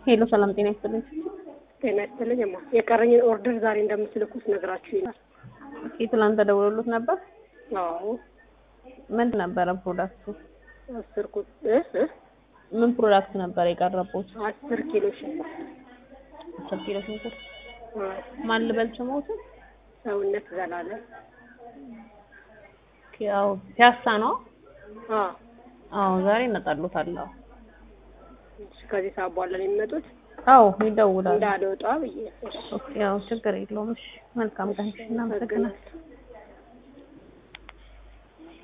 ሄሎ ሰላም ጤና ይስጥልኝ። ጤና ይስጥልኝ። ማ የቀረኝን ኦርደር ዛሬ እንደምትልኩት ነግራችሁ ይላል። ኦኬ ትናንት ተደውሎልዎት ነበር? አዎ ምን ነበረ ፕሮዳክቱ? አስር ቁጥ እ እ ምን ፕሮዳክት ነበር የቀረቡት? አስር ኪሎ ሽንኩርት አስር ኪሎ ሽንኩርት። አ፣ ማን ልበል ስሞትን? ሰውነት ዘላለም ያው ፒያሳ ነው። አ አዎ ዛሬ ይመጣሉታል። አዎ እሺ፣ ከዚህ ሰዓት በኋላ ነው የሚመጡት አዎ ይደውላሉ። እንዳልወጣ ብዬ እሺ፣ ኦኬ ያው ችግር የለውም። እሺ መልካም ቀን። እናመሰግናለን። አመሰግናለሁ።